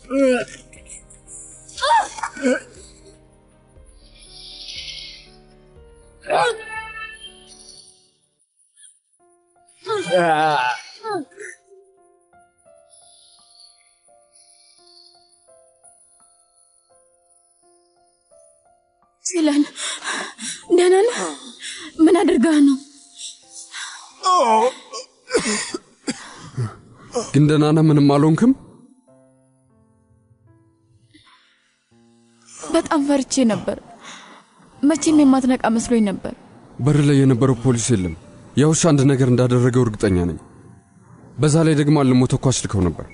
ሲለን ደህና ነህ? ምን አድርገህ ነው? ግን ደህና ነህ? ምንም አልሆንክም? በጣም ፈርቼ ነበር። መቼም የማትነቃ መስሎኝ ነበር። በር ላይ የነበረው ፖሊስ የለም። ያ ውሻ አንድ ነገር እንዳደረገው እርግጠኛ ነኝ። በዛ ላይ ደግሞ አልሞ ተኳሽ ልከው ነበር።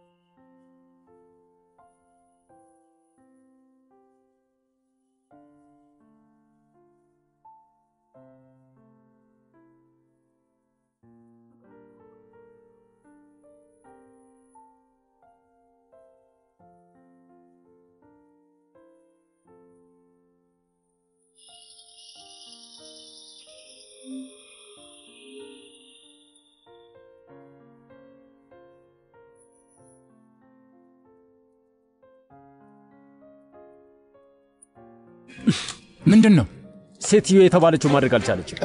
ምንድን ነው? ሴትዮ የተባለችው ማድረግ አልቻለችም።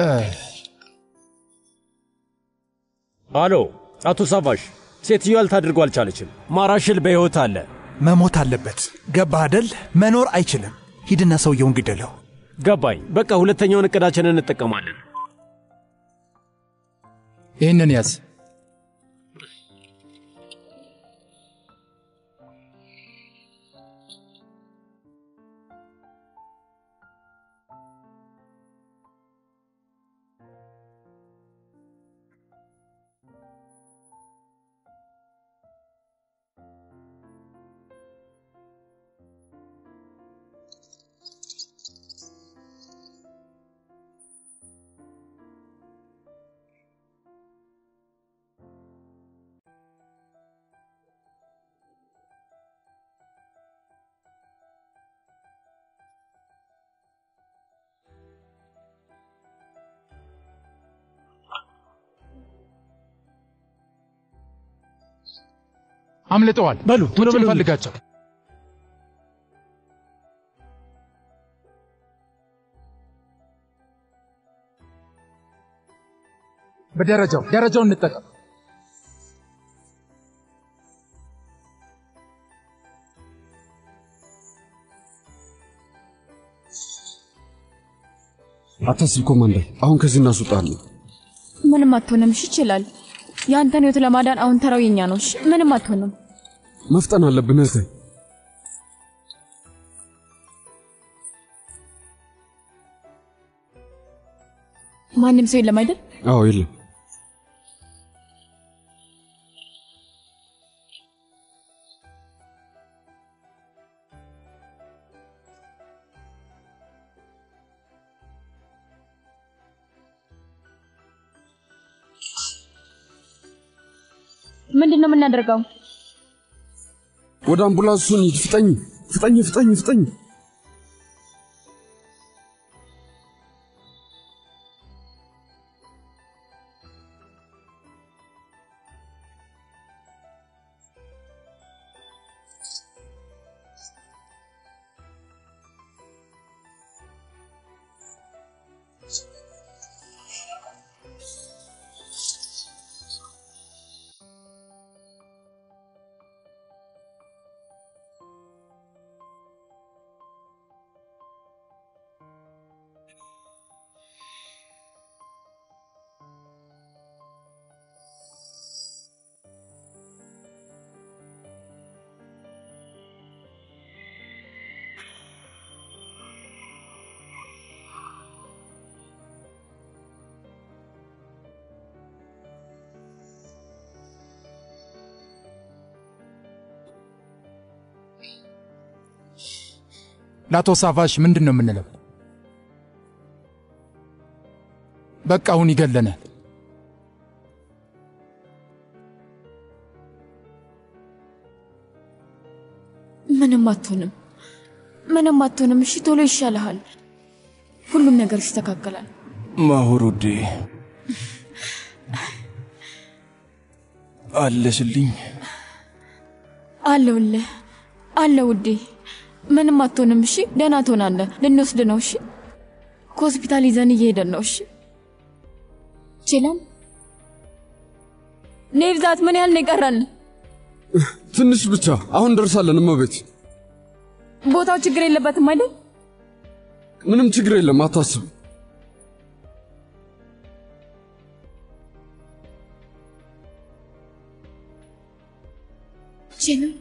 አሎ አቶ ሳቫሽ፣ ሴትዮ ያልታድርገው አልቻለችም። ማራሽል በሕይወት አለ። መሞት አለበት። ገባህ አደል? መኖር አይችልም። ሂድና ሰውየውን ግደለው። ገባኝ። በቃ ሁለተኛውን እቅዳችንን እንጠቀማለን። ይህንን ያዝ። አምልጠዋል። በሉ ውጭ እንፈልጋቸው። በደረጃው ደረጃውን እንጠቀም። አታስብ ኮማንደር፣ አሁን ከዚህ እናስወጣለን። ምንም አትሆንም። እሺ ይችላል። የአንተን ህይወት ለማዳን አሁን ተራው የኛ ነው። እሺ ምንም አትሆንም። መፍጠን አለብን እህቴ። ማንም ሰው የለም አይደል? አዎ የለም። ምንድን ነው የምናደርገው? ወደ አምቡላንሱ እንሂድ። ፍጠኝ፣ ፍጠኝ፣ ፍጠኝ፣ ፍጠኝ። ለአቶ ሳቫሽ ምንድን ነው የምንለው? በቃ አሁን ይገለናል። ምንም አትሆንም። ምንም አትሆንም። እሺ ቶሎ ይሻልሃል። ሁሉም ነገር ይስተካከላል። ማሁር ውዴ አለሽልኝ። አለሁልህ። አለ ውዴ፣ ምንም አትሆንም። እሺ ደህና ትሆናለህ። ልንወስድ ነው። እሺ ከሆስፒታል ይዘን እየሄደን ነው። እሺ ችላም ኔብዛት፣ ምን ያህል ነው የቀረን? ትንሽ ብቻ። አሁን ደርሳለን። እመቤት፣ ቦታው ችግር የለበትም አይደል? ምንም ችግር የለም፣ አታስብ። ችላም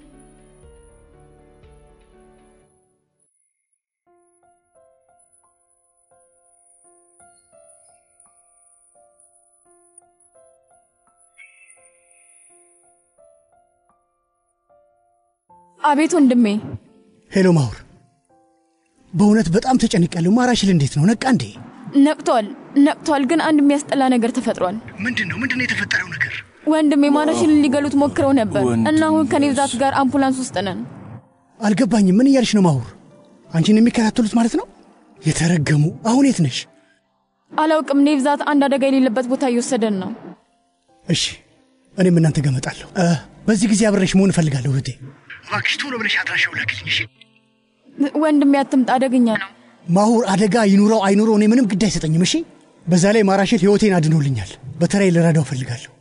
አቤት ወንድሜ። ሄሎ ማሁር፣ በእውነት በጣም ተጨንቄያለሁ። ማራሽል እንዴት ነው? ነቃ እንዴ? ነቅቷል ነቅቷል፣ ግን አንድ የሚያስጠላ ነገር ተፈጥሯል። ምንድን ነው ምንድን ነው የተፈጠረው ነገር? ወንድሜ ማራሽልን ሊገሉት ሞክረው ነበር እና አሁን ከኔብዛት ጋር አምቡላንስ ውስጥ ነን። አልገባኝም። ምን እያልሽ ነው ማሁር? አንቺን የሚከታተሉት ማለት ነው? የተረገሙ። አሁን የት ነሽ? አላውቅም። ኔብዛት አንድ አደጋ የሌለበት ቦታ እየወሰደን ነው። እሺ፣ እኔም እናንተ ጋር እመጣለሁ። እ፣ በዚህ ጊዜ አብሬሽ መሆን እፈልጋለሁ እህቴ። እባክሽ ቶሎ ብለሽ አድራሻው ላክልኝ። እሺ ወንድሜ አትምጣ፣ አደገኛ ነው። ማሁር፣ አደጋ ይኑረው አይኑረው እኔ ምንም ግድ አይሰጠኝም። እሺ፣ በዛ ላይ ማራሽል ሕይወቴን አድኖልኛል። በተለይ ልረዳው እፈልጋለሁ።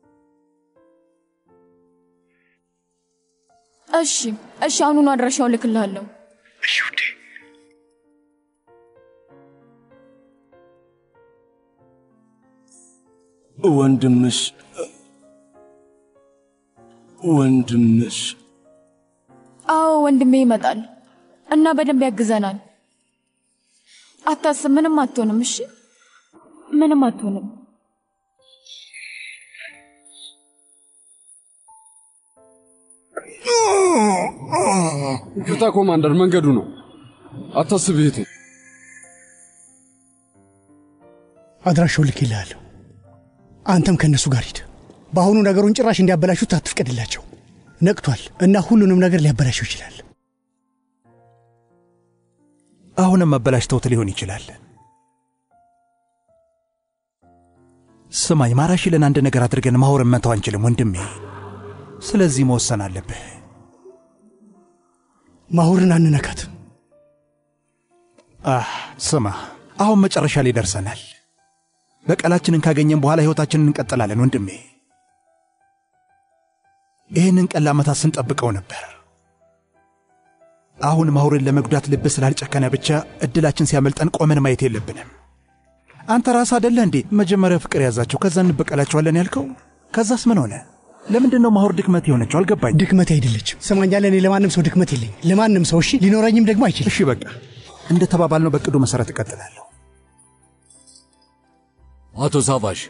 እሺ እሺ፣ አሁኑኑ አድራሻውን ልክልሃለሁ። እሺ ውዴ። ወንድምሽ ወንድምሽ አዎ ወንድሜ ይመጣል እና በደንብ ያግዘናል። አታስብ፣ ምንም አትሆንም። እሺ ምንም አትሆንም። ይቅርታ ኮማንደር፣ መንገዱ ነው። አታስብ እህቴ። አድራሻው ልኬልሃለሁ። አንተም ከእነሱ ጋር ሂድ። በአሁኑ ነገሩን ጭራሽ እንዲያበላሹት አትፍቀድላቸው። ነቅቷል እና ሁሉንም ነገር ሊያበላሸው ይችላል። አሁንም አበላሽተውት ሊሆን ይችላል። ስማኝ፣ ማራሽልን አንድ ነገር አድርገን ማሆርን መተው አንችልም ወንድሜ። ስለዚህ መወሰን አለብህ። ማሁርን አንነካትም። አህ ስማ፣ አሁን መጨረሻ ላይ ደርሰናል። በቀላችንን ካገኘን በኋላ ሕይወታችንን እንቀጥላለን ወንድሜ። ይህንን ቀን ለዓመታት ስንጠብቀው ነበር። አሁን ማሁርን ለመጉዳት ልብ ስላልጨከነ ብቻ እድላችን ሲያመልጠን ቆመን ማየት የለብንም። አንተ ራስህ አደለህ እንዴ መጀመሪያ ፍቅር ያዛቸው ከዛ እንበቀላቸዋለን ያልከው? ከዛስ ምን ሆነ? ለምንድን ነው ማሁር ድክመት የሆነችው? አልገባኝ። ድክመት አይደለችም። ስማኛለ፣ እኔ ለማንም ሰው ድክመት የለኝም። ለማንም ሰው እሺ፣ ሊኖረኝም ደግሞ አይችልም። እሺ በቃ እንደ ተባባልነው በቅዱ መሠረት እቀጥላለሁ። አቶ ሳቫሽ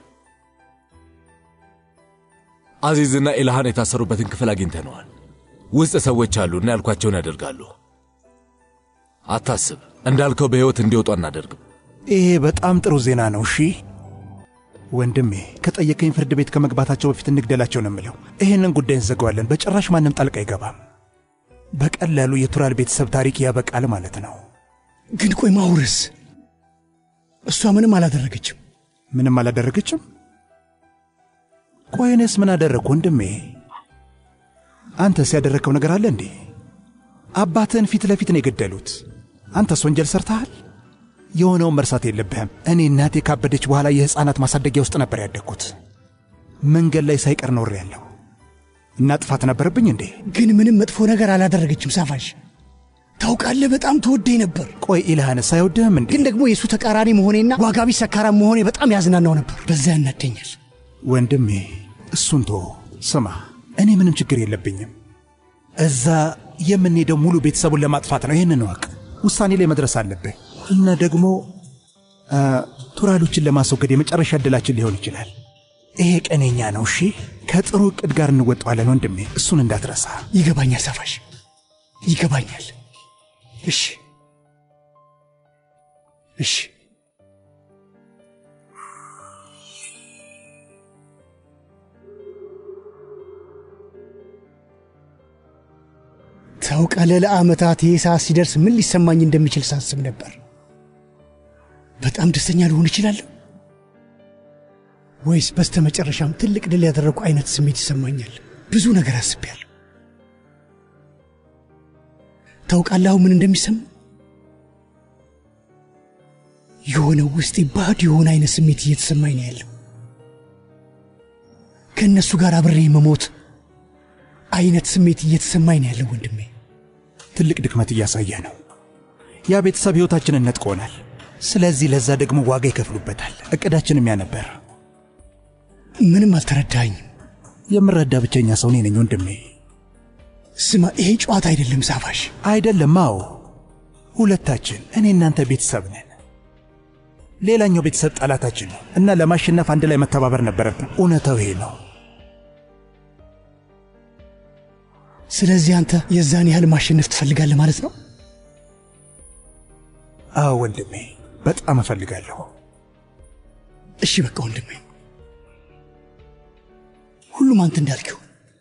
አዚዝና ኢልሃን የታሰሩበትን ክፍል አግኝተነዋል። ውስጥ ሰዎች አሉና ያልኳቸውን ያደርጋሉ። አታስብ፣ እንዳልከው በሕይወት እንዲወጡ አናደርግም። ይሄ በጣም ጥሩ ዜና ነው። እሺ ወንድሜ፣ ከጠየቀኝ ፍርድ ቤት ከመግባታቸው በፊት እንግደላቸው ነው የምለው። ይህንን ጉዳይ እንዘገዋለን። በጭራሽ ማንም ጣልቃ አይገባም። በቀላሉ የቱራል ቤተሰብ ታሪክ ያበቃል ማለት ነው። ግን ቆይ ማሁርስ? እሷ ምንም አላደረገችም። ምንም አላደረገችም? ቆይ እኔስ ምን አደረግኩ ወንድሜ? አንተስ ያደረግከው ነገር አለ እንዴ? አባትህን ፊት ለፊት ነው የገደሉት። አንተስ ወንጀል ሰርተሃል? የሆነውን መርሳት የለብህም። እኔ እናቴ ካበደች በኋላ የሕፃናት ማሳደጊያ ውስጥ ነበር ያደግኩት። መንገድ ላይ ሳይቀር ኖሬ ያለሁ እና ጥፋት ነበረብኝ እንዴ? ግን ምንም መጥፎ ነገር አላደረገችም። ሳፋሽ ታውቃለህ፣ በጣም ተወደኝ ነበር። ቆይ ኢልሃንስ አይወድህም እንዴ? ግን ደግሞ የእሱ ተቃራኒ መሆኔና ዋጋቢ ሰካራም መሆኔ በጣም ያዝናናው ነበር። በዛ ያናደኛል። ወንድሜ እሱን ቶ ስማ፣ እኔ ምንም ችግር የለብኝም። እዛ የምንሄደው ሙሉ ቤተሰቡን ለማጥፋት ነው። ይህንን እወቅ። ውሳኔ ላይ መድረስ አለብህ እና ደግሞ አ፣ ቱራሎችን ለማስወገድ የመጨረሻ ዕድላችን ሊሆን ይችላል። ይሄ ቀኔኛ ነው። እሺ፣ ከጥሩ ዕቅድ ጋር እንወጣዋለን ወንድሜ፣ እሱን እንዳትረሳ። ይገባኛል ሳፋሽ፣ ይገባኛል። እሺ እሺ ታውቃለህ፣ ለዓመታት ይህ ሰዓት ሲደርስ ምን ሊሰማኝ እንደሚችል ሳስብ ነበር። በጣም ደስተኛ ልሆን እችላለሁ ወይስ በስተ መጨረሻም ትልቅ ድል ያደረጉ አይነት ስሜት ይሰማኛል? ብዙ ነገር አስቤያለሁ። ታውቃለህ አሁን ምን እንደሚሰማ? የሆነ ውስጤ ባዶ የሆነ አይነት ስሜት እየተሰማኝ ነው ያለው። ከእነሱ ጋር አብሬ መሞት አይነት ስሜት እየተሰማኝ ነው ያለው ወንድሜ። ትልቅ ድክመት እያሳየ ነው። ያ ቤተሰብ ሕይወታችንን ነጥቆናል። ስለዚህ ለዛ ደግሞ ዋጋ ይከፍሉበታል። እቅዳችንም ያ ነበር። ምንም አልተረዳኝም። የምረዳ ብቸኛ ሰው እኔ ነኝ ወንድሜ። ስማ፣ ይሄ ጨዋታ አይደለም ሳፋሽ። አይደለም። አዎ ሁለታችን እኔ እናንተ ቤተሰብ ነን። ሌላኛው ቤተሰብ ጠላታችን ነው እና ለማሸነፍ አንድ ላይ መተባበር ነበረብን። እውነታው ይሄ ነው። ስለዚህ አንተ የዛን ያህል ማሸነፍ ትፈልጋለህ ማለት ነው? አዎ ወንድሜ፣ በጣም እፈልጋለሁ። እሺ በቃ ወንድሜ፣ ሁሉም አንተ እንዳልከው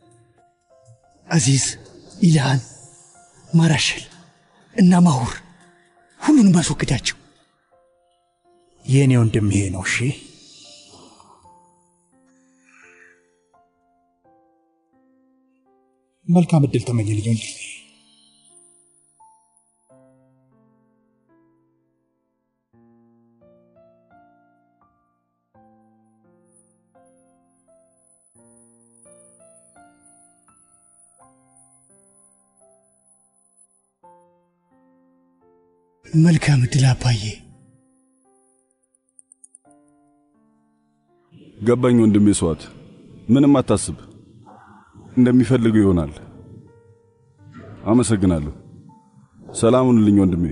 አዚዝ፣ ኢልሃን፣ ማራሸል እና ማሁር ሁሉንም አስወግዳቸው። የእኔ ወንድም ይሄ ነው። እሺ መልካም እድል ተመኘልኝ ወንድሜ። መልካም እድል አባዬ። ገባኝ ወንድሜ ስዋት፣ ምንም አታስብ፣ እንደሚፈልገው ይሆናል። አመሰግናለሁ። ሰላም ሁንልኝ ወንድሜ።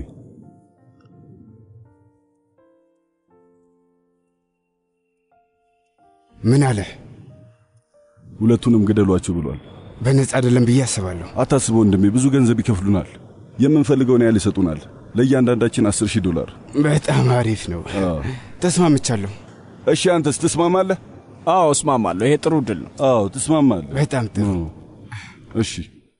ምን አለ? ሁለቱንም ግደሏቸው ብሏል። በነጻ አይደለም ብዬ አስባለሁ። አታስብ ወንድሜ፣ ብዙ ገንዘብ ይከፍሉናል። የምንፈልገውን ያህል ይሰጡናል። ለእያንዳንዳችን አስር ሺህ ዶላር። በጣም አሪፍ ነው። ተስማምቻለሁ። እሺ አንተስ ትስማማለህ? አዎ እስማማለሁ። ይሄ ጥሩ ድል ነው። አዎ ትስማማለህ? በጣም ጥሩ። እሺ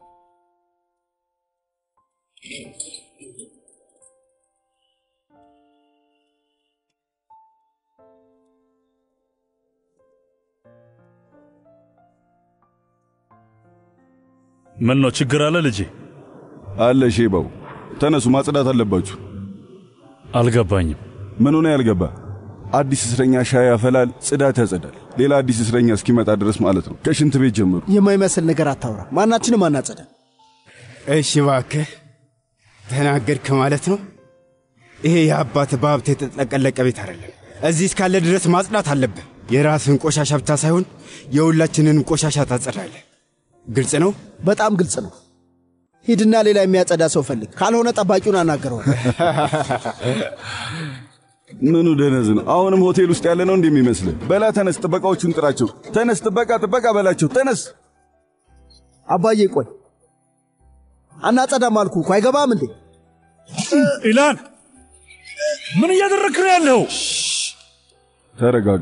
ምን ነው ችግር አለ ልጄ? አለ ሼባው፣ ተነሱ፣ ማጽዳት አለባችሁ። አልገባኝም። ምን ሆነ ያልገባ? አዲስ እስረኛ ሻይ ያፈላል፣ ጽዳት ያጸዳል። ሌላ አዲስ እስረኛ እስኪመጣ ድረስ ማለት ነው። ከሽንት ቤት ጀምሩ። የማይመስል ነገር አታውራ። ማናችንም አናጸዳ። እሺ እባክህ ተናገድክ ማለት ነው። ይሄ የአባት በሀብት የተጠቀለቀ ቤት አይደለም። እዚህ እስካለ ድረስ ማጽዳት አለብህ። የራስህን ቆሻሻ ብቻ ሳይሆን የሁላችንንም ቆሻሻ ታጸዳለህ። ግልጽ ነው። በጣም ግልጽ ነው። ሂድና ሌላ የሚያጸዳ ሰው ፈልግ፣ ካልሆነ ጠባቂውን አናገረዋል። ምኑ ደነዝ ነው? አሁንም ሆቴል ውስጥ ያለ ነው እንደሚመስልህ። በላ ተነስ፣ ጥበቃዎቹን ጥራቸው። ተነስ፣ ጥበቃ ጥበቃ በላቸው። ተነስ። አባዬ ቆይ፣ አናጸዳም አልኩህ እኮ አይገባም እንዴ? ኢላን ምን እያደረግክ ነው ያለው? ተረጋጋ።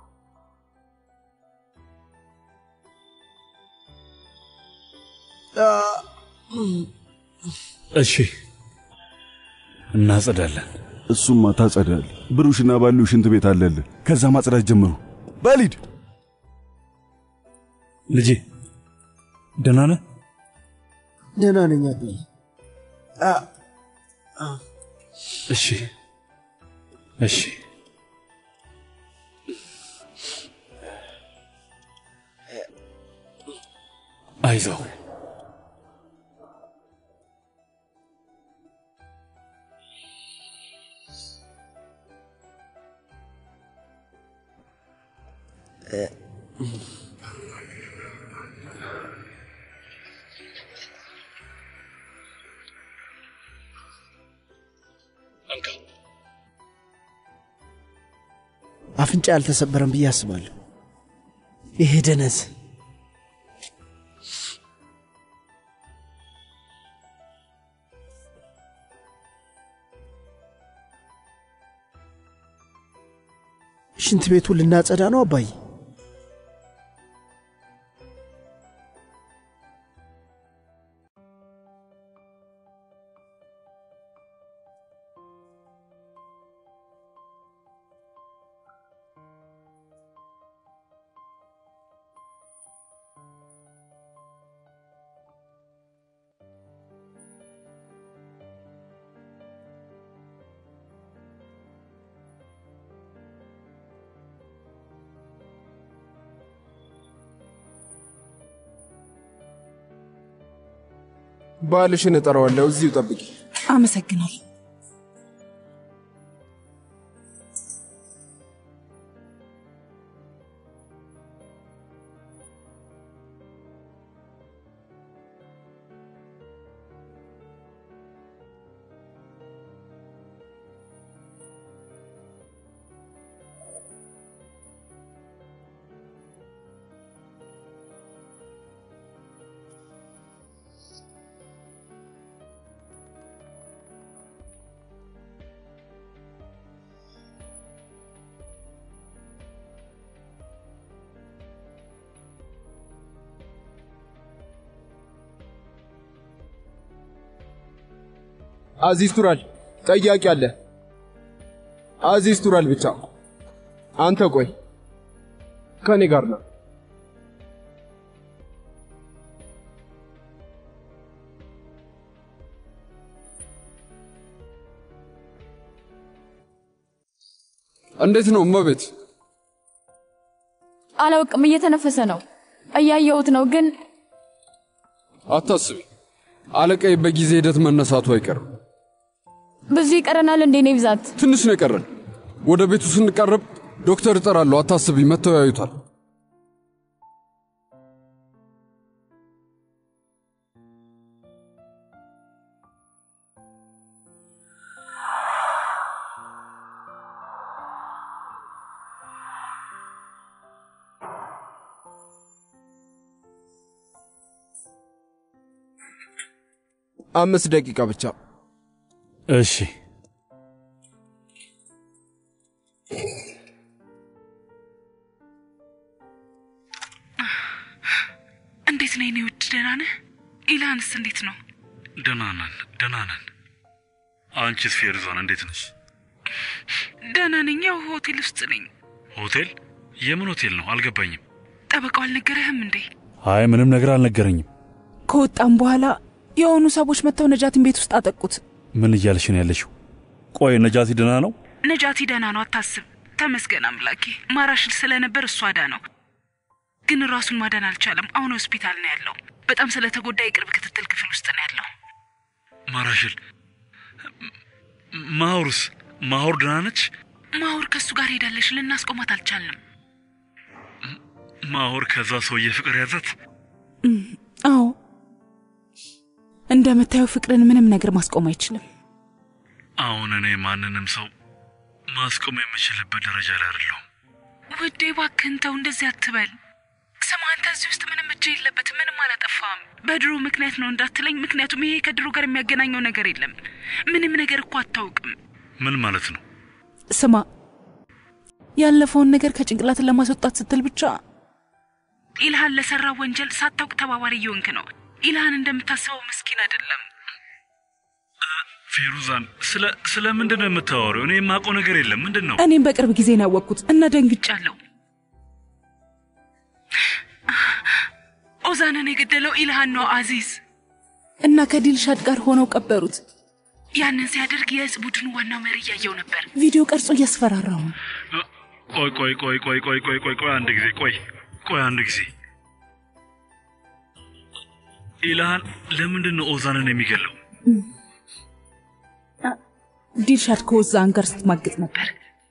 እሺ እናጸዳለን። እሱማ ታጸዳለህ። ብሩሽና ባሉ ሽንት ቤት አለልህ። ከዛ ማጽዳት ጀምሩ። በሊድ ልጄ ደህና ነህ? ደህና ነኝ አባዬ። እሺ እሺ አይዞህ አፍንጫ ያልተሰበረም ብዬ አስባለሁ። ይሄ ደነዝ ሽንት ቤቱን ልናጸዳ ነው አባዬ? ባልሽን እጠራዋለሁ። እዚሁ ጠብቂ። አመሰግናለሁ። አዚዝ ቱራል ጠያቂ አለ። አዚዝ ቱራል ብቻ። አንተ ቆይ ከኔ ጋር ነው። እንዴት ነው እመቤት? አላውቅም፣ እየተነፈሰ ነው። እያየሁት ነው ግን አታስቢ፣ አለቃዬ በጊዜ ሂደት መነሳቱ አይቀርም። ብዙ ይቀረናል እንዴ? እኔ ብዛት ትንሽ ነው የቀረን። ወደ ቤቱ ስንቀርብ ዶክተር እጠራለሁ። አታስቢ፣ መጥተው ያዩታል። አምስት ደቂቃ ብቻ። እሺ እንዴት ነህ የኔ ውድ? ደህና ነህ? ኢልሃንስ እንዴት ነው? ደህና ነን፣ ደህና ነን። አንቺስ ፌርዛን እንዴት ነሽ? ደህና ነኝ። ያው ሆቴል ውስጥ ነኝ። ሆቴል? የምን ሆቴል ነው? አልገባኝም። ጠበቃው አልነገረህም እንዴ? አይ ምንም ነገር አልነገረኝም። ከወጣም በኋላ የሆኑ ሰዎች መጥተው ነጃቲን ቤት ውስጥ አጠቁት። ምን እያልሽ ነው ያለሽው? ቆይ ነጃቲ ደህና ነው? ነጃቲ ደህና ነው፣ አታስብ። ተመስገን አምላኬ። ማራሽል ስለነበር እሷ ዳ ነው፣ ግን ራሱን ማዳን አልቻለም። አሁን ሆስፒታል ነው ያለው። በጣም ስለተጎዳ የቅርብ ክትትል ክፍል ውስጥ ነው ያለው። ማራሽል ማሁርስ? ማሁር ደህና ነች? ማሁር ከእሱ ጋር ሄዳለሽ። ልናስቆማት አልቻልንም። ማሁር ከዛ ሰውዬ ፍቅር ያዛት? አዎ፣ እንደምታየው ፍቅርን ምንም ነገር ማስቆም አይችልም። አሁን እኔ ማንንም ሰው ማስቆም የምችልበት ደረጃ ላይ አይደለሁም። ውዴ እባክህን ተው፣ እንደዚህ አትበል። ስማ፣ አንተ እዚህ ውስጥ ምንም እጅ የለበትም፣ ምንም አላጠፋም። በድሮ ምክንያት ነው እንዳትለኝ፣ ምክንያቱም ይሄ ከድሮ ጋር የሚያገናኘው ነገር የለም። ምንም ነገር እኮ አታውቅም። ምን ማለት ነው? ስማ፣ ያለፈውን ነገር ከጭንቅላትን ለማስወጣት ስትል ብቻ ኢልሃን ለሰራ ወንጀል ሳታውቅ ተባባሪ እየሆንክ ነው። ኢልሃን እንደምታስበው ምስኪን አይደለም። ፌሩዛን ስለ ስለ ምንድን ነው የምታወሪው? እኔ የማውቀው ነገር የለም። ምንድን ነው? እኔም በቅርብ ጊዜ ነው ያወቅኩት እና ደንግጫለሁ። ኦዛንን የገደለው ኢልሃን ነው አዚዝ እና ከዲልሻድ ጋር ሆነው ቀበሩት። ያንን ሲያደርግ የእጽ ቡድኑ ዋናው መሪ እያየው ነበር። ቪዲዮ ቀርጾ እያስፈራራው ነው። ቆይ ቆይ ቆይ ቆይ ቆይ ቆይ ቆይ ቆይ አንድ ጊዜ ቆይ ቆይ አንድ ጊዜ ኢልሃን ለምንድን ነው ኦዛንን የሚገለው? ዲልሻድ ከኦዛን ጋር ስትማግጥ ነበር።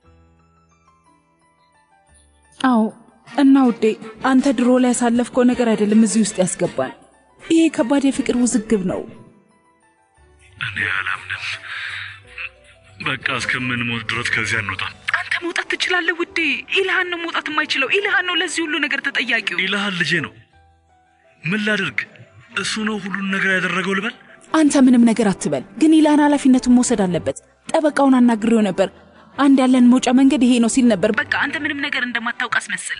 አዎ እና ውዴ፣ አንተ ድሮ ላይ ያሳለፍከው ነገር አይደለም እዚህ ውስጥ ያስገባል። ይሄ ከባድ የፍቅር ውዝግብ ነው። እኔ አላምንም። በቃ እስከምንሞት ድረስ ከዚህ አንወጣም። አንተ መውጣት ትችላለህ ውዴ። ኢልሃን ነው መውጣት የማይችለው። ኢልሃን ነው ለዚህ ሁሉ ነገር ተጠያቂው። ኢልሃን ልጄ ነው። ምን ላድርግ? እሱ ነው ሁሉን ነገር ያደረገው ልበል? አንተ ምንም ነገር አትበል፣ ግን ኢልሃን ኃላፊነቱን መውሰድ አለበት። ጠበቃውን አናግሬው ነበር። አንድ ያለን መውጫ መንገድ ይሄ ነው ሲል ነበር። በቃ አንተ ምንም ነገር እንደማታውቅ አስመስል።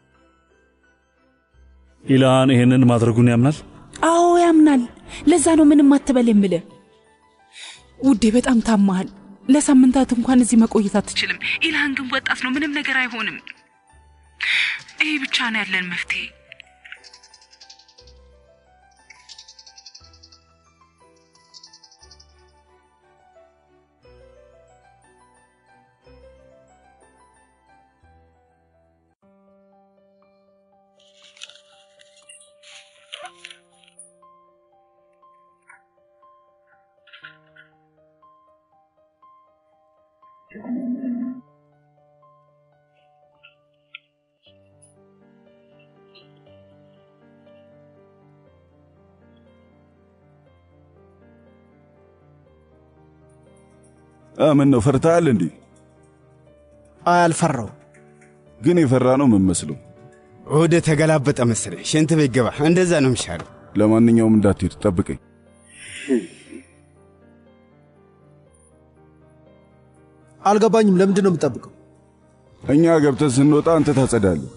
ኢልሃን ይሄንን ማድረጉን ያምናል? አዎ ያምናል። ለዛ ነው ምንም አትበል የምልህ ውዴ። በጣም ታማሃል። ለሳምንታት እንኳን እዚህ መቆየት አትችልም። ኢልሃን ግን ወጣት ነው፣ ምንም ነገር አይሆንም። ይሄ ብቻ ነው ያለን መፍትሄ። ምን ነው ፈርተሃል እንዴ? አልፈራው። ግን የፈራ ነው የምመስለው። ወደ ተገላበጠ መሰለኝ። ሽንት ቤት ገባ። እንደዛ ነው የሚሻለው። ለማንኛውም እንዳትሄድ ጠብቀኝ። አልገባኝም። ለምንድን ነው የምጠብቀው? እኛ ገብተን ስንወጣ አንተ ታጸዳለህ።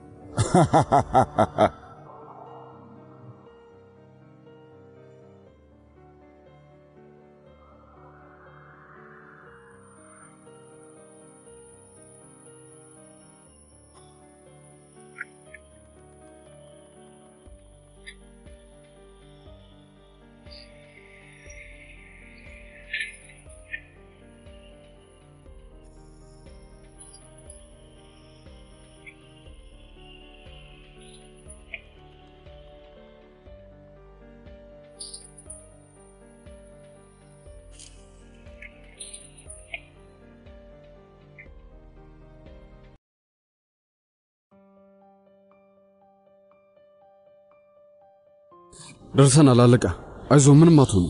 ደርሰናል አለቃ። አይዞ ምንም አትሆኑ።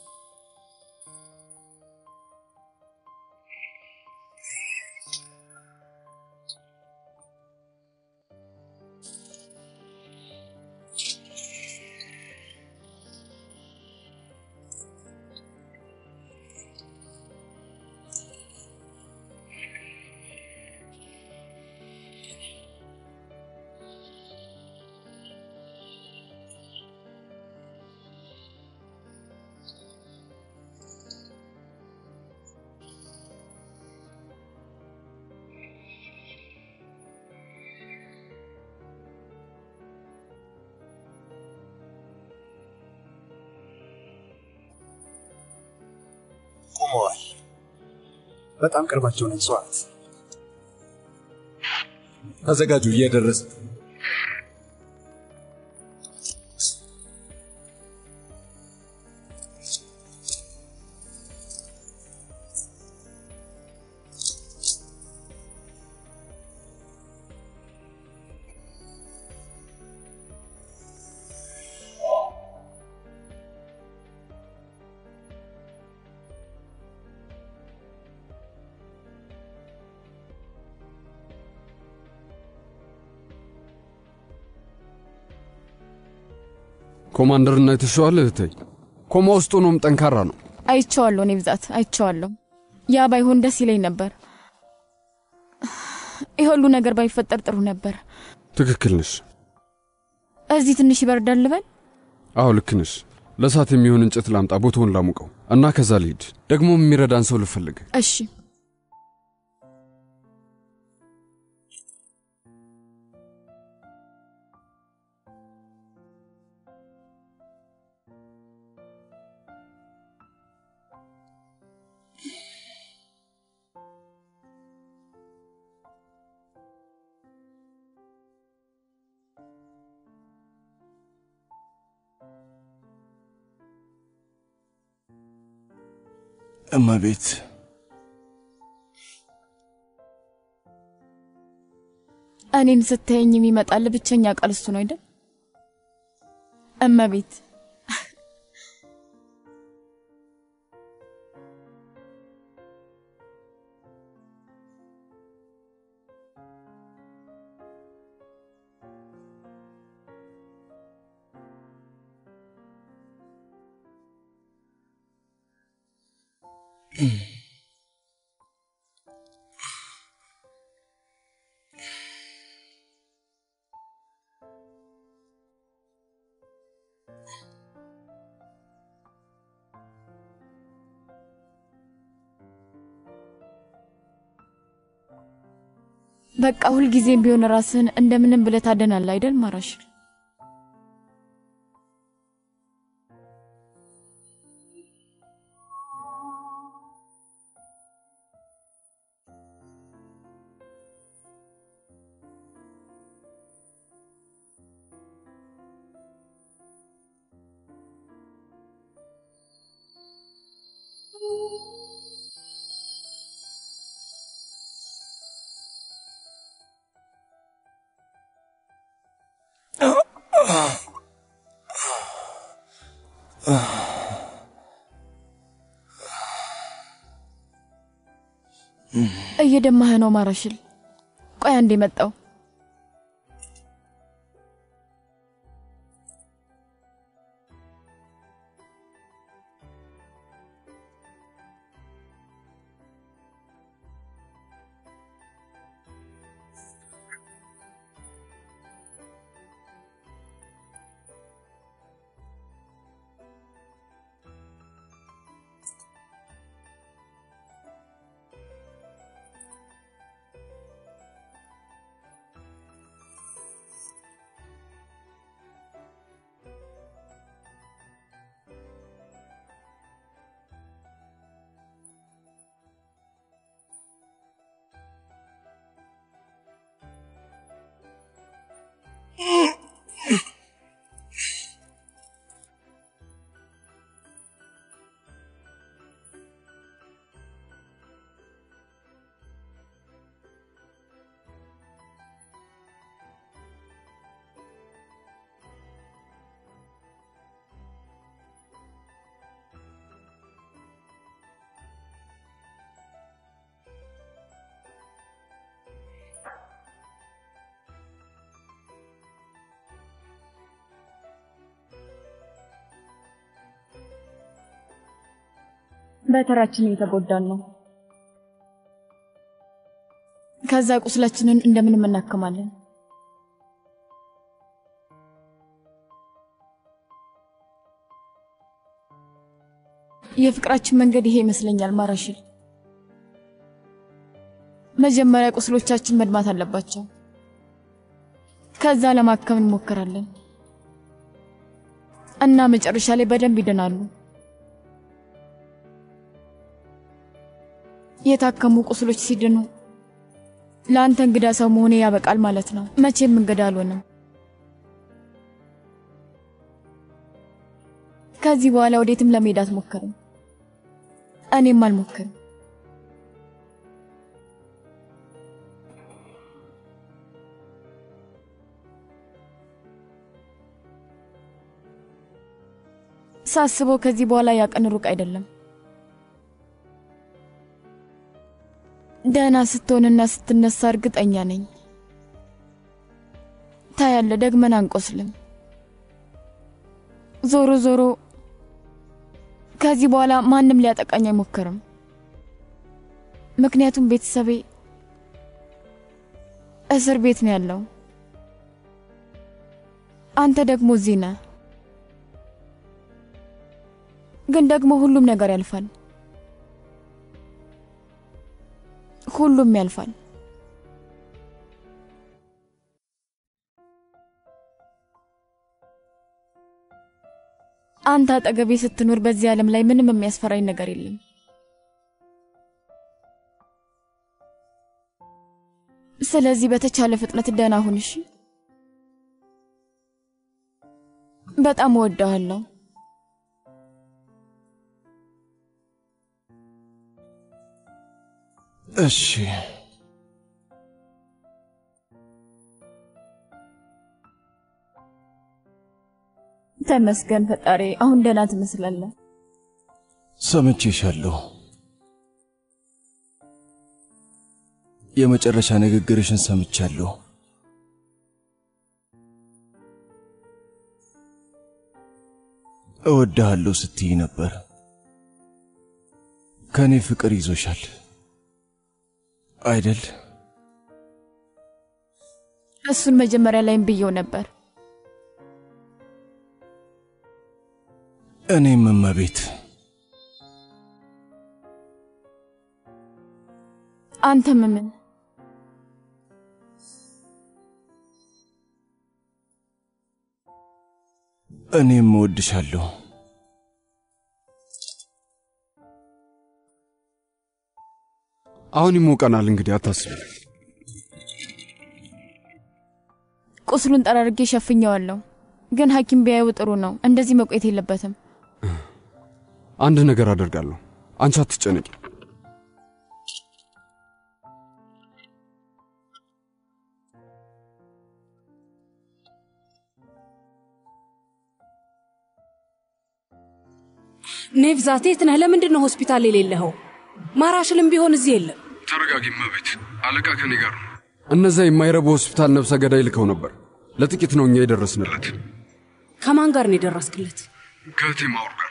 ቆመዋል። በጣም ቅርባቸው ነን። ሰዋት ተዘጋጁ፣ እየደረሰ ኮማንደርና የተሸዋል እህተይ ኮማ ውስጥ ሆኖም ጠንካራ ነው። አይቼዋለሁ። እኔ ብዛት አይቼዋለሁ። ያ ባይሆን ደስ ይለኝ ነበር። ይህ ሁሉ ነገር ባይፈጠር ጥሩ ነበር። ትክክል ነሽ። እዚህ ትንሽ ይበርዳል ልበል? አዎ ልክ ነሽ። ለእሳት የሚሆን እንጨት ላምጣ፣ ቦታውን ላሙቀው እና ከዛ ልሂድ። ደግሞ የሚረዳን ሰው ልፈልግ። እሺ። እመቤት እኔን ስታየኝ የሚመጣል ብቸኛ ቃል እሱ ነው አይደል? እመቤት በቃ ሁልጊዜም ቢሆን ራስህን እንደምንም ብለህ ታደናለህ አይደል ማራሽ? እየደማህ ነው ማራሽል። ቆይ አንዴ መጣው። በተራችን እየተጎዳን ነው። ከዛ ቁስላችንን እንደምንም እናክማለን። የፍቅራችን መንገድ ይሄ ይመስለኛል ማራሽል። መጀመሪያ ቁስሎቻችን መድማት አለባቸው። ከዛ ለማከም እንሞክራለን እና መጨረሻ ላይ በደንብ ይድናሉ። የታከሙ ቁስሎች ሲድኑ ለአንተ እንግዳ ሰው መሆኔ ያበቃል ማለት ነው። መቼም እንግዳ አልሆንም። ከዚህ በኋላ ወዴትም ለመሄድ አትሞክርም፣ እኔም አልሞክርም። ሳስበው ከዚህ በኋላ ያቀን ሩቅ አይደለም። ደህና ስትሆንና ስትነሳ እርግጠኛ ነኝ። ታያለ፣ ደግመን አንቆስልም። ዞሮ ዞሮ ከዚህ በኋላ ማንም ሊያጠቃኝ አይሞክርም። ምክንያቱም ቤተሰቤ እስር ቤት ነው ያለው። አንተ ደግሞ እዚህ ነህ። ግን ደግሞ ሁሉም ነገር ያልፋል። ሁሉም ያልፋል። አንተ አጠገቤ ስትኖር በዚህ ዓለም ላይ ምንም የሚያስፈራኝ ነገር የለም። ስለዚህ በተቻለ ፍጥነት ደህና ሁን እሺ። በጣም እወድሃለሁ። እሺ ተመስገን ፈጣሪ፣ አሁን ደህና ትመስላለህ። ሰምቼሻለሁ። የመጨረሻ ንግግርሽን ሰምቻለሁ። እወድሃለሁ ስትይ ነበር። ከእኔ ፍቅር ይዞሻል አይደል? እሱን መጀመሪያ ላይም ብየው ነበር። እኔም እመቤት አንተም ምን እኔም እወድሻለሁ። አሁን ይሞቀናል። እንግዲህ አታስቢ። ቁስሉን ጠራርጌ ሸፍኘዋለሁ፣ ግን ሐኪም ቢያየው ጥሩ ነው። እንደዚህ መቆየት የለበትም። አንድ ነገር አደርጋለሁ። አንቺ አትጨነቂ። ኔቭዛት የት ነህ? ለምንድን ነው ሆስፒታል የሌለኸው? ማራሽልም ቢሆን እዚህ የለም። ተረጋጊ እመቤት፣ አለቃ ከኔ ጋር ነው። እነዛ የማይረቡ ሆስፒታል ነፍሰ ገዳይ ልከው ነበር። ለጥቂት ነው እኛ የደረስንለት። ከማን ጋር ነው የደረስክለት? ከእህቴ ማውር ጋር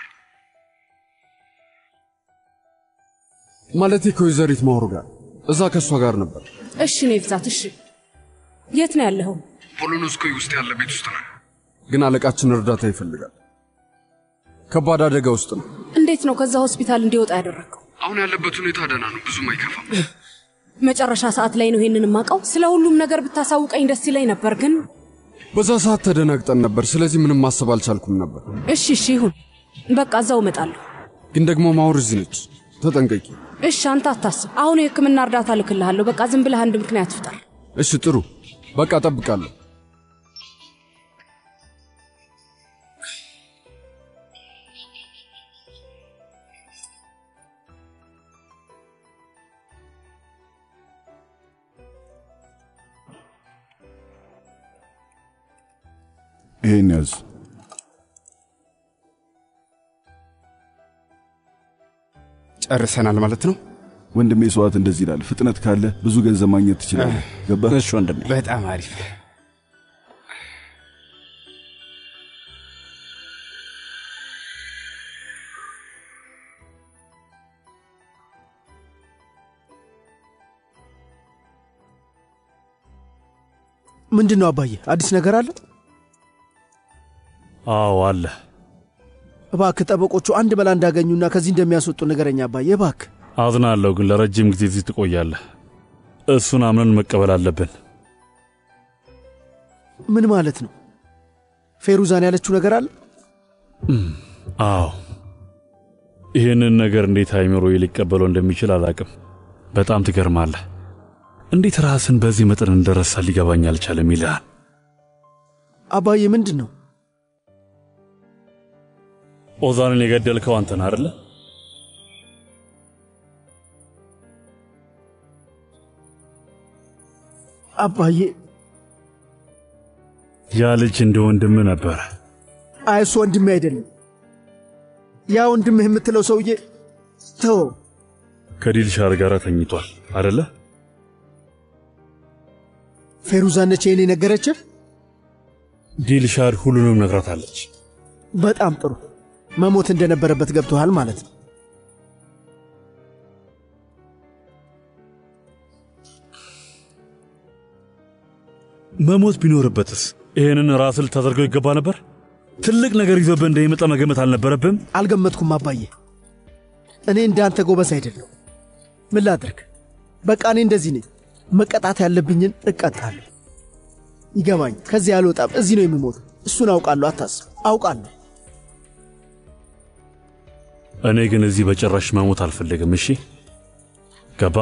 ማለቴ ከወይዘሪት ማውሩ ጋር እዛ ከእሷ ጋር ነበር። እሺ ኔቭዛት፣ እሺ የት ነው ያለኸው? ፖሎኖስኮይ ውስጥ ያለ ቤት ውስጥ ነው። ግን አለቃችን እርዳታ ይፈልጋል። ከባድ አደጋ ውስጥ ነው። እንዴት ነው ከዛ ሆስፒታል እንዲወጣ ያደረግከው? አሁን ያለበት ሁኔታ ደህና ነው፣ ብዙም አይከፋም። መጨረሻ ሰዓት ላይ ነው ይሄንን የማውቀው። ስለ ሁሉም ነገር ብታሳውቀኝ ደስ ይለኝ ነበር፣ ግን በዛ ሰዓት ተደናግጠን ነበር። ስለዚህ ምንም ማሰብ አልቻልኩም ነበር። እሺ እሺ ይሁን፣ በቃ እዛው እመጣለሁ። ግን ደግሞ ማውር እዚህ ነች፣ ተጠንቀቂ። እሺ አንተ አታስብ። አሁን የሕክምና እርዳታ ልክልሃለሁ። በቃ ዝም ብለህ አንድ ምክንያት ፍጠር። እሺ ጥሩ፣ በቃ እጠብቃለሁ። ይሄን ያዝ። ጨርሰናል ማለት ነው። ወንድሜ ሰዋት እንደዚህ ይላል። ፍጥነት ካለ ብዙ ገንዘብ ማግኘት ትችላለህ። ገባ? እሺ ወንድሜ። በጣም አሪፍ። ምንድን ነው አባዬ? አዲስ ነገር አለ? አዎ አለ። እባክህ ጠበቆቹ አንድ መላ እንዳገኙና ከዚህ እንደሚያስወጡ ንገረኝ አባዬ እባክህ። አዝናለሁ፣ ግን ለረጅም ጊዜ እዚህ ትቆያለህ። እሱን አምነን መቀበል አለብን። ምን ማለት ነው? ፌሩዛን ያለችው ነገር አለ? እም፣ አዎ። ይህንን ነገር እንዴት አይምሮ ሊቀበለው እንደሚችል አላቅም። በጣም ትገርማለህ። እንዴት ራስን በዚህ መጠን እንደረሳ ሊገባኝ አልቻለም ይልሃል። አባዬ ምንድን ነው? ኦዛንን የገደልከው አንተን አደለ? አባዬ ያ ልጅ እንደ ወንድም ነበረ። አይ እሱ ወንድሜ አይደለም። ያ ወንድምህ የምትለው ሰውዬ ተወው። ከዲልሻር ጋር ተኝቷል አደለ? ፌሩዛ ነች ይህን የነገረችህ? ዲልሻር ሁሉንም ነግራታለች። በጣም ጥሩ። መሞት እንደነበረበት ገብቶሃል ማለት ነው። መሞት ቢኖርበትስ ይህንን ራስ ልታደርገው ይገባ ነበር? ትልቅ ነገር ይዞብህ እንደሚመጣ መገመት አልነበረብህም? አልገመትኩም አባዬ። እኔ እንዳንተ ጎበዝ አይደለሁ። ምን ላድርግ? በቃ እኔ እንደዚህ ነኝ። መቀጣት ያለብኝን እቀጣለሁ። ይገባኝ። ከዚህ አልወጣም። እዚህ ነው የምሞት። እሱን አውቃለሁ። አታስብ። አውቃለሁ። እኔ ግን እዚህ በጭራሽ መሞት አልፈልግም። እሺ ገባ?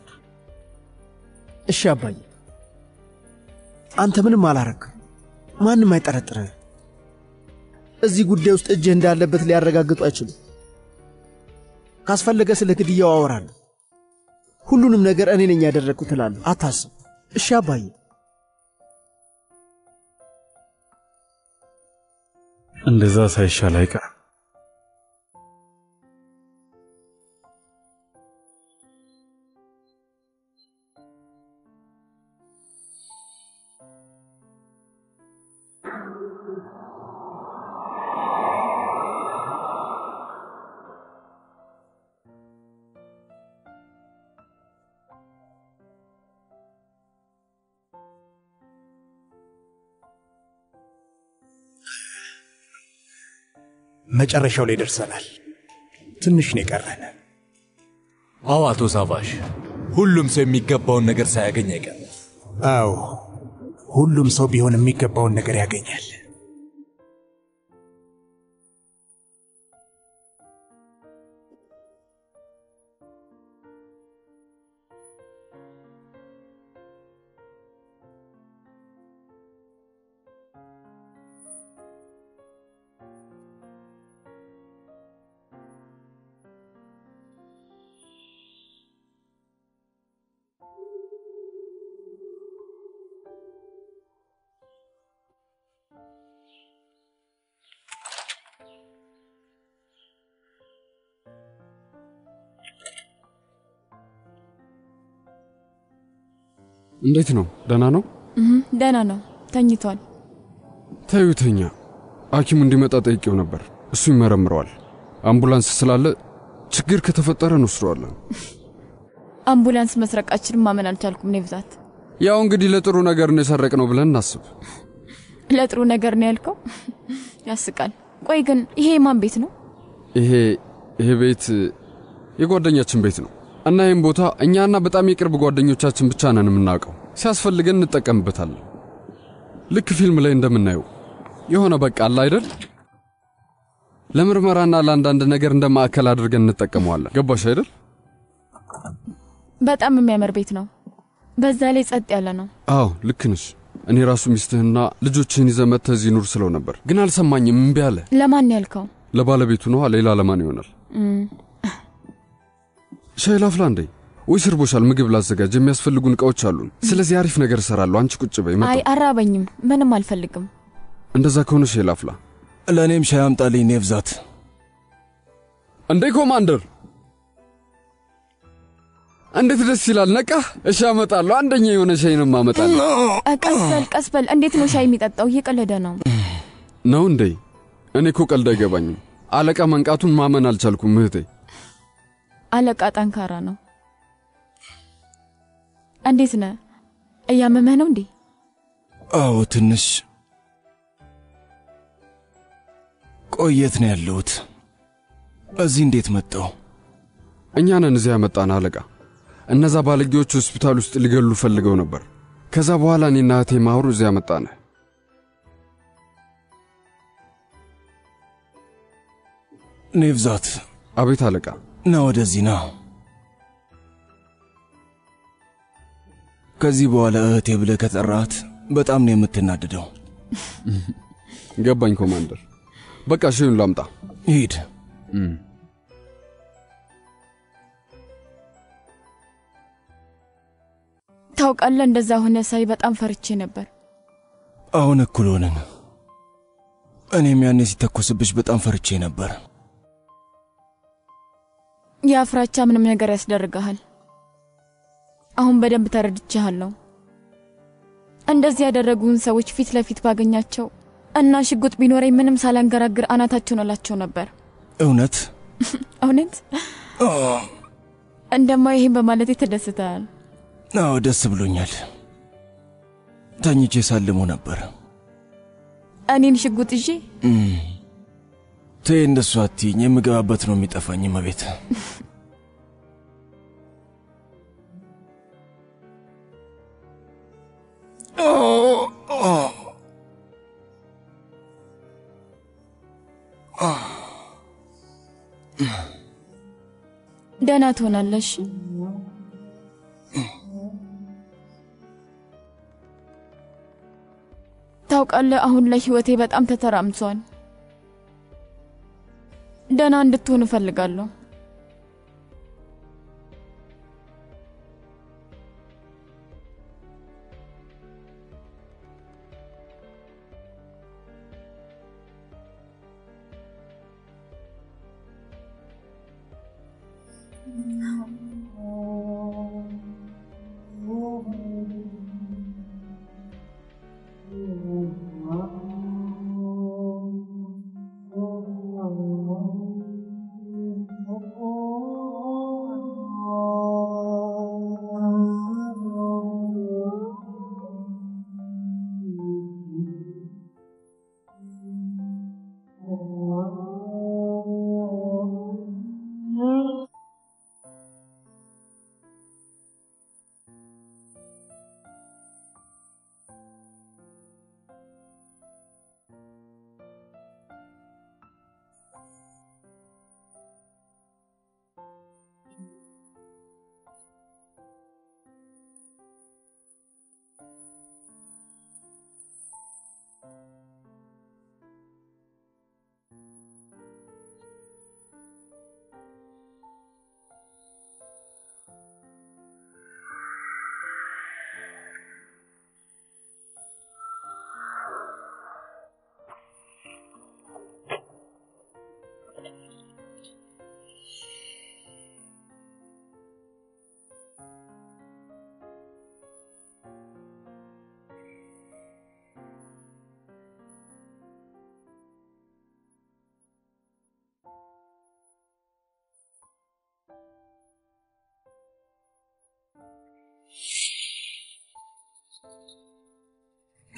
እሺ አባዬ፣ አንተ ምንም አላረግም። ማንም አይጠረጥርህ። እዚህ ጉዳይ ውስጥ እጅህ እንዳለበት ሊያረጋግጡ አይችሉም። ካስፈለገ ስለ ግድያው አወራለሁ። ሁሉንም ነገር እኔ ነኝ ያደረግኩት እላለሁ። አታስብ። እሺ አባዬ። እንደዛ ሳይሻል አይቀርም። መጨረሻው ላይ ደርሰናል። ትንሽ ነው የቀረን። አዎ አቶ ሳቫሽ፣ ሁሉም ሰው የሚገባውን ነገር ሳያገኝ አይቀርም። አዎ ሁሉም ሰው ቢሆን የሚገባውን ነገር ያገኛል። እንዴት ነው? ደህና ነው? እህ፣ ደህና ነው፣ ተኝቷል። ተዩተኛ ሐኪሙ እንዲመጣ ጠይቄው ነበር። እሱ ይመረምረዋል። አምቡላንስ ስላለ ችግር ከተፈጠረ እንወስደዋለን። አምቡላንስ መስረቃችንን ማመን አልቻልኩም። እኔ ብዛት ያው እንግዲህ ለጥሩ ነገር ነው የሰረቅነው ብለን እናስብ። ለጥሩ ነገር ነው ያልከው? ያስቃል። ቆይ ግን ይሄ የማን ቤት ነው? ይሄ ይሄ ቤት የጓደኛችን ቤት ነው እና ይህም ቦታ እኛና በጣም የቅርብ ጓደኞቻችን ብቻ ነን የምናውቀው። ሲያስፈልገን እንጠቀምበታለን። ልክ ፊልም ላይ እንደምናየው የሆነ በቃ አለ አይደል? ለምርመራና ለአንዳንድ ነገር እንደ ማዕከል አድርገን እንጠቀመዋለን። ገባሽ አይደል? በጣም የሚያምር ቤት ነው። በዛ ላይ ጸጥ ያለ ነው። አዎ ልክ ነሽ። እኔ ራሱ ሚስትህና ልጆችህን ይዘህ መጥተህ እዚህ ኑር ስለው ነበር፣ ግን አልሰማኝም። እምቢ አለ። ለማን ያልከው? ለባለቤቱ ነዋ። ሌላ ለማን ይሆናል? እም፣ ሻይ ላፍላ እንዴ? ወይ ስርቦሻል? ምግብ ላዘጋጅ። የሚያስፈልጉን እቃዎች አሉን። ስለዚህ አሪፍ ነገር እሰራለሁ። አንቺ ቁጭ በይ። መጣሁ። አይ አራበኝም፣ ምንም አልፈልግም። እንደዛ ከሆነ ሻይ ላፍላ። ለእኔም ሻይ አምጣልኝ ኔብዛት። እንዴ ኮማንደር፣ እንዴት ደስ ይላል። ነቃ። እሺ አመጣለሁ። አንደኛ የሆነ ሻይንም አመጣለሁ። እ፣ ቀስ በል ቀስ በል። እንዴት ነው ሻይ የሚጠጣው? እየቀለደ ነው። ነው እንዴ? እኔ እኮ ቀልድ አይገባኝም። አለቃ መንቃቱን ማመን አልቻልኩም እህቴ። አለቃ ጠንካራ ነው። እንዴት ነህ? እያመመህ ነው እንዴ? አዎ ትንሽ ቆየት ነው ያለሁት። እዚህ እንዴት መጣው? እኛ ነን እዚያ ያመጣን አለቃ። እነዛ ባለጌዎች ሆስፒታል ውስጥ ሊገሉ ፈልገው ነበር። ከዛ በኋላ እኔና እህቴ ማሁሩ እዚያ መጣን። ኔብዛት። አቤት አለቃ። ና ወደዚህ ና። ከዚህ በኋላ እህቴ ብለህ ከጠራሃት በጣም ነው የምትናደደው። ገባኝ ኮማንደር። በቃ ሻዩን ላምጣ። ሂድ። ታውቃለህ፣ እንደዛ ሆነ ሳይ በጣም ፈርቼ ነበር። አሁን እኩል ሆንን። እኔም ያኔ ሲተኮስብሽ በጣም ፈርቼ ነበር። ያ ፍራቻ ምንም ነገር ያስደርግሃል። አሁን በደንብ ተረድቼሃለሁ። እንደዚህ ያደረጉን ሰዎች ፊት ለፊት ባገኛቸው እና ሽጉጥ ቢኖረኝ ምንም ሳላንገራግር አናታቸውን እላቸው ነበር። እውነት እውነት እንደማ ይሄን በማለቴ ተደስተሃል። አዎ ደስ ብሎኛል። ተኝቼ ሳልሞ ነበር። እኔን ሽጉጥ ይዤ እም፣ ተይ እንደሱ አትይኝ። የምገባበት ነው የሚጠፋኝ መቤት ደህና ትሆናለሽ። ታውቃለህ፣ አሁን ላይ ህይወቴ በጣም ተተራምሷል። ደህና እንድትሆን እፈልጋለሁ።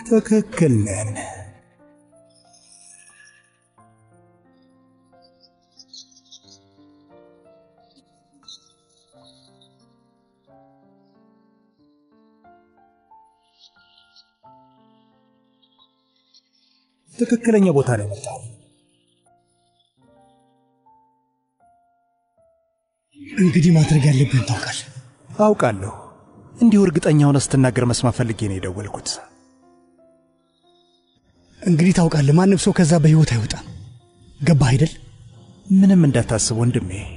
ትክክል ነን። ትክክለኛ ቦታ ላይ መጣሁ። እንግዲህ ማድረግ ያለብን ታውቃል። አውቃለሁ። እንዲሁ እርግጠኛ ሆነ ስትናገር መስማት ፈልጌ ነው የደወልኩት። እንግዲህ ታውቃለህ፣ ማንም ሰው ከዛ በህይወት አይወጣም። ገባህ አይደል? ምንም እንዳታስብ ወንድሜ፣